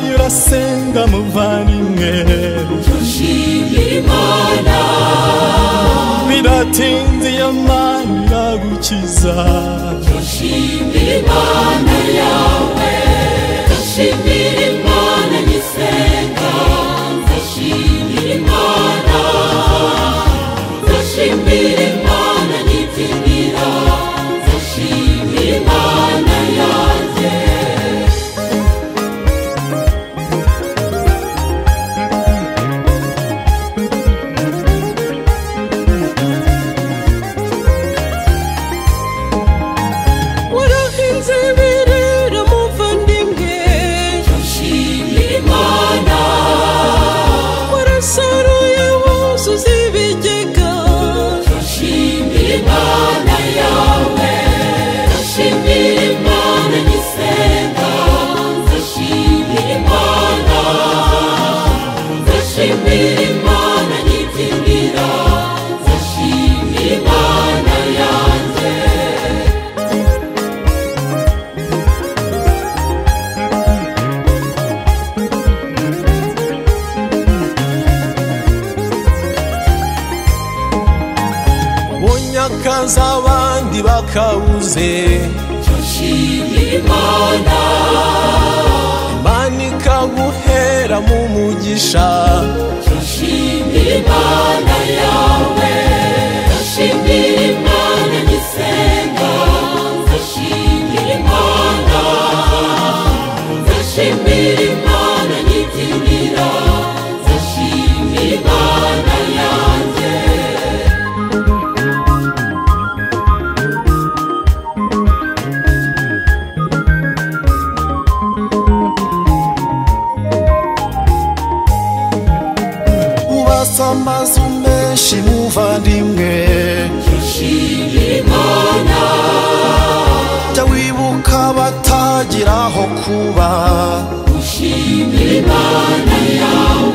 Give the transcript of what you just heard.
abasenga muvanywe Imana biratinze iyo mana iragukiza Shimira Imana yawe Ndashimira Imana nyisenga Ndashimira Imana Ndashimira Imana nyitinira Ndashimira Imana yanjye warahinze birera muvandimwe Ndashimira Imana warasaruye wuzuza ibigega Ndashimira Imana yawe Ndashimira Imana nyisenga Ndashimira Imana Ndashimira Imana nyitinira Ndashimira Imana yanjye bonye akazi abandi bakabuze Ndashimira Imana imana ikaguhera mu mugisha Ndashimira Imana yawe Ndashimira Imana nyisenga Ndashimira Imana Ndashimira Imana nyitinira Ndashimira Imana yanjye ubasa amazu menshi muvandimwe Ndashimira Imana jya wibuka batagiraho kuba Ndashimira Imana yawe